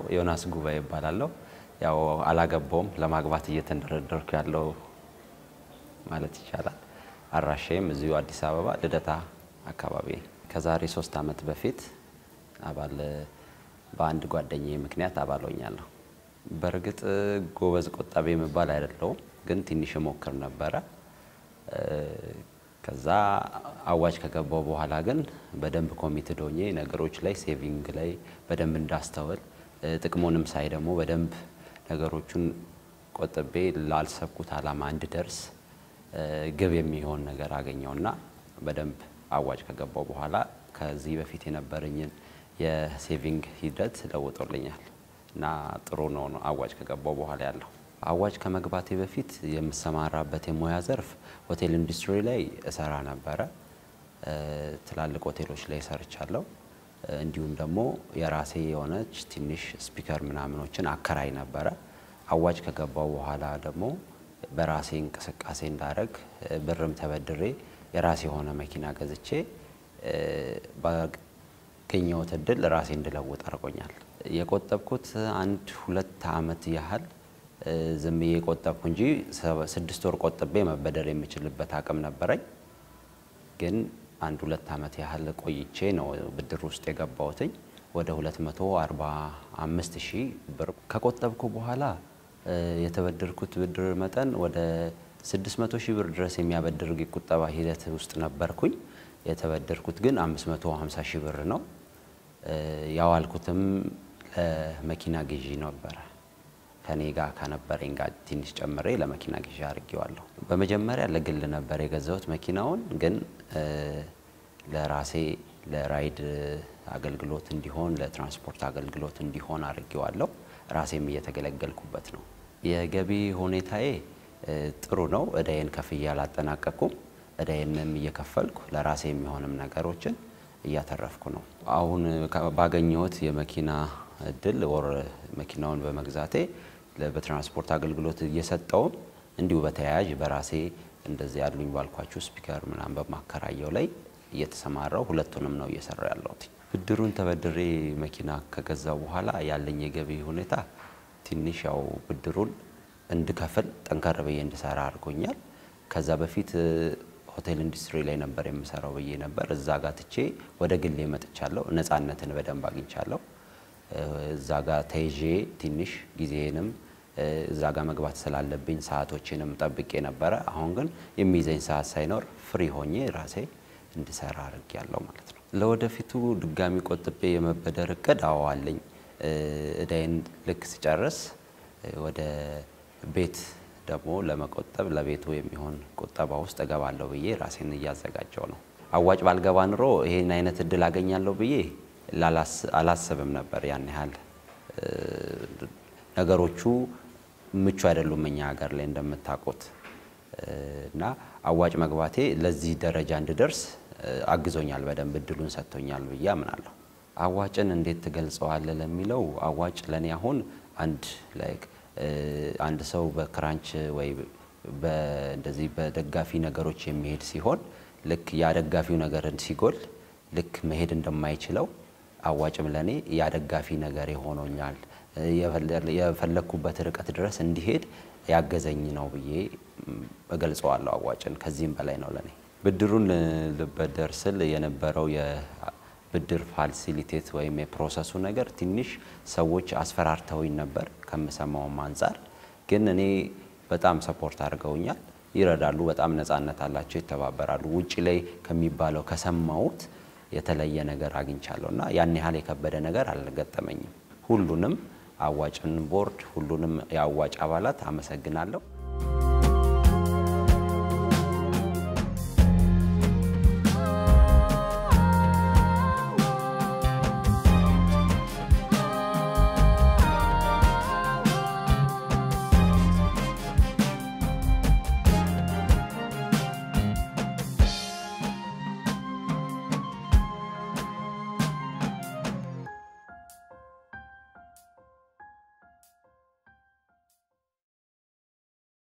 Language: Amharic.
ዮናስ ጉባኤ ይባላለሁ። ያው አላገባውም ለማግባት እየተንደረደርኩ ያለው ማለት ይቻላል። አድራሻዬም እዚሁ አዲስ አበባ ልደታ አካባቢ። ከዛሬ ሶስት ዓመት በፊት አባል በአንድ ጓደኛዬ ምክንያት አባል ሆኛለሁ። በእርግጥ ጎበዝ ቆጣቢ የሚባል አይደለውም፣ ግን ትንሽ ሞክር ነበረ። ከዛ አዋጅ ከገባው በኋላ ግን በደንብ ኮሚትድ ሆኜ ነገሮች ላይ ሴቪንግ ላይ በደንብ እንዳስተውል ጥቅሙንም ሳይ ደግሞ በደንብ ነገሮቹን ቆጥቤ ላልሰብኩት ዓላማ እንድደርስ ግብ የሚሆን ነገር አገኘውና በደንብ አዋጅ ከገባው በኋላ ከዚህ በፊት የነበረኝን የሴቪንግ ሂደት ለውጦልኛል እና ጥሩ ነው አዋጅ ከገባው በኋላ ያለው። አዋጅ ከመግባቴ በፊት የምሰማራበት የሙያ ዘርፍ ሆቴል ኢንዱስትሪ ላይ እሰራ ነበረ። ትላልቅ ሆቴሎች ላይ ሰርቻለሁ። እንዲሁም ደግሞ የራሴ የሆነች ትንሽ ስፒከር ምናምኖችን አከራይ ነበረ። አዋጅ ከገባው በኋላ ደግሞ በራሴ እንቅስቃሴ እንዳደረግ ብርም ተበድሬ የራሴ የሆነ መኪና ገዝቼ ባገኘሁት እድል ራሴ እንድለውጥ አድርጎኛል። የቆጠብኩት አንድ ሁለት ዓመት ያህል ዝም ብዬ ቆጠብኩ እንጂ ስድስት ወር ቆጥቤ መበደር የምችልበት አቅም ነበረኝ። ግን አንድ ሁለት ዓመት ያህል ቆይቼ ነው ብድር ውስጥ የገባሁትኝ ወደ 245 ሺህ ብር ከቆጠብኩ በኋላ የተበደርኩት ብድር መጠን ወደ 600 ሺህ ብር ድረስ የሚያበድር የቁጠባ ሂደት ውስጥ ነበርኩኝ። የተበደርኩት ግን 550 ሺህ ብር ነው። ያዋልኩትም ለመኪና ግዢ ነበረ። ከኔ ጋር ከነበረኝ ጋር ትንሽ ጨምሬ ለመኪና ግዢ አድርጌዋለሁ። በመጀመሪያ ለግል ነበር የገዛሁት መኪናውን፣ ግን ለራሴ ለራይድ አገልግሎት እንዲሆን ለትራንስፖርት አገልግሎት እንዲሆን አድርጌዋለሁ። ራሴም እየተገለገልኩበት ነው። የገቢ ሁኔታዬ ጥሩ ነው። እዳዬን ከፍዬ አላጠናቀቅኩም። እዳዬንም እየከፈልኩ ለራሴ የሚሆንም ነገሮችን እያተረፍኩ ነው። አሁን ባገኘሁት የመኪና እድል ወር መኪናውን በመግዛቴ በትራንስፖርት አገልግሎት እየሰጠውም እንዲሁ በተያያዥ በራሴ እንደዚህ ያሉኝ ባልኳችሁ ስፒከር ምናምን በማከራየው ላይ እየተሰማራው ሁለቱንም ነው እየሰራ ያለሁት። ብድሩን ተበድሬ መኪና ከገዛው በኋላ ያለኝ የገቢ ሁኔታ ትንሽ ያው ብድሩን እንድከፍል ጠንከር ብዬ እንድሰራ አድርጎኛል። ከዛ በፊት ሆቴል ኢንዱስትሪ ላይ ነበር የምሰራው ብዬ ነበር። እዛ ጋር ትቼ ወደ ግሌ መጥቻለሁ። ነፃነትን በደንብ አግኝቻለሁ። እዛ ጋር ተይዤ ትንሽ ጊዜንም እዛ ጋር መግባት ስላለብኝ ሰዓቶችንም ጠብቄ ነበረ። አሁን ግን የሚይዘኝ ሰዓት ሳይኖር ፍሪ ሆኜ ራሴ እንድሰራ አድርጌያለሁ ማለት ነው። ለወደፊቱ ድጋሚ ቆጥቤ የመበደር እቅድ አዎ አለኝ። እዳይን ልክ ስጨርስ ወደ ቤት ደግሞ ለመቆጠብ ለቤቱ የሚሆን ቁጠባ ውስጥ እገባለሁ ብዬ ራሴን እያዘጋጀው ነው። አዋጭ ባልገባ ኑሮ ይሄን አይነት እድል አገኛለሁ ብዬ አላስብም ነበር። ያን ያህል ነገሮቹ ምቹ አይደሉም እኛ ሀገር ላይ እንደምታውቁት እና አዋጭ መግባቴ ለዚህ ደረጃ እንድደርስ አግዞኛል፣ በደንብ እድሉን ሰጥቶኛል ብዬ አምናለሁ። አዋጭን እንዴት ትገልጸዋለህ ለሚለው አዋጭ ለእኔ አሁን አንድ ላይክ አንድ ሰው በክራንች ወይ እንደዚህ በደጋፊ ነገሮች የሚሄድ ሲሆን ልክ ያ ደጋፊው ነገር ሲጎል ልክ መሄድ እንደማይችለው አዋጭም ለእኔ ያ ደጋፊ ነገር ሆኖኛል። የፈለግኩበት ርቀት ድረስ እንዲሄድ ያገዘኝ ነው ብዬ እገልጸዋለሁ አዋጭን። ከዚህም በላይ ነው ለእኔ። ብድሩን ልበደር ስል የነበረው የብድር ፋሲሊቴት ወይም የፕሮሰሱ ነገር ትንሽ ሰዎች አስፈራርተውኝ ነበር ከምሰማውም አንጻር። ግን እኔ በጣም ሰፖርት አድርገውኛል፣ ይረዳሉ፣ በጣም ነፃነት አላቸው፣ ይተባበራሉ። ውጭ ላይ ከሚባለው ከሰማሁት የተለየ ነገር አግኝቻለሁ እና ያን ያህል የከበደ ነገር አልገጠመኝም። ሁሉንም አዋጭን ቦርድ፣ ሁሉንም የአዋጭ አባላት አመሰግናለሁ።